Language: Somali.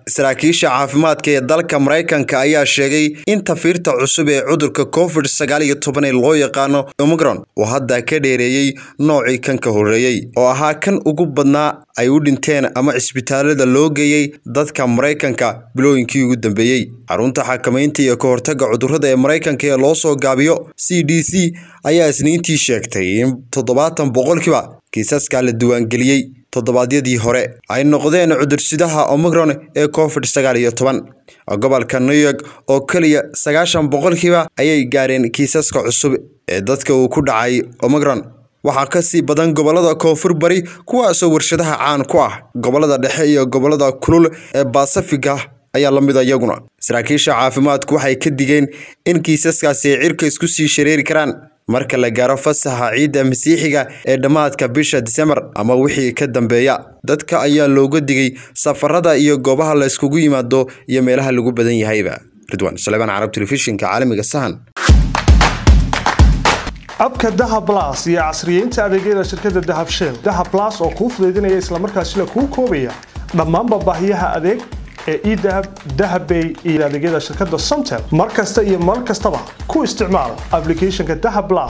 saraakiisha caafimaadka ee dalka maraykanka ayaa sheegay in tafiirta cusub ee cudurka covid sagaal iyo toban ee loo yaqaano omicron uu hadda ka dheereeyey noocii kan ka horreeyey oo ahaa kan ugu badnaa ay u dhinteen ama cisbitaalada loo geeyey dadka maraykanka bilooyinkii ugu dambeeyey xarunta xakamaynta iyo ka hortagga cudurrada ee maraykanka ee loo soo gaabiyo c d c ayaa isniintii sheegtay in toddobaatan boqolkiiba kiisaska la diiwaangeliyey toddobaadyadii hore ay noqdeen cudursidaha omicron ee covid sagaal iyo toban gobolka new york oo keliya sagaashan boqolkiiba ayay gaareen kiisaska cusub ee dadka uu ku dhacay omicron waxaa ka sii badan gobolada koonfur bari kuwaasoo warshadaha caan ku ah gobolada dhexe iyo gobolada kulul ee basafiga ayaa la mid iyaguna saraakiisha caafimaadku waxay ka digeen in kiisaskaasi ay cirka isku sii shareeri karaan marka la gaaro fasaxa ciidda masiixiga ee dhammaadka bisha disembar ama wixii ka dambeeya dadka ayaa looga digay safarada iyo goobaha la yskugu yimaado iyo meelaha lagu badan yahayba ridwan salebaan carab telefishinka caalamiga sahan abka dahab las iyo casriyeynta adeegyada shirkadda dahab shell dahab las oo kuu fudaydinaya islamarkaasina kuu koobaya dhammaanba baahiyaha adeeg ee edahab dahabbay iyo adeegyada shirkadda somtel mar kasta iyo mar kastaba ku isticmaal aplicathonka dahab las